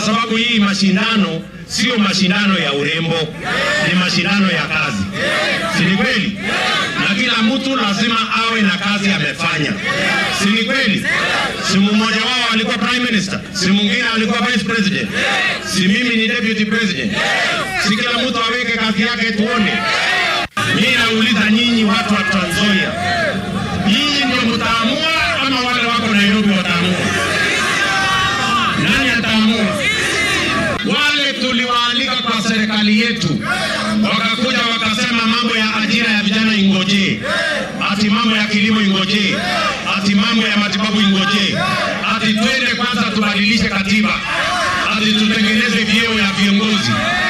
kwa sababu hii mashindano sio mashindano ya urembo, ni mashindano ya kazi, si ni kweli? Na kila mtu lazima awe na kazi amefanya, si ni kweli? Si mmoja wao alikuwa prime minister, si mwingine alikuwa vice president, si mimi ni deputy president, si kila mtu aweke kazi yake tuone. Mimi nauliza nyinyi watu wa Trans Nzoia, nyinyi ndio mtaamua ama wale wako Nairobi wataamua? Nani ataamua? Wale tuliwaalika kwa serikali yetu wakakuja wakasema mambo ya ajira ya vijana ingojee, ati mambo ya kilimo ingojee, ati mambo ya matibabu ingojee, ati twende kwanza tubadilishe katiba, ati tutengeneze vyeo ya viongozi.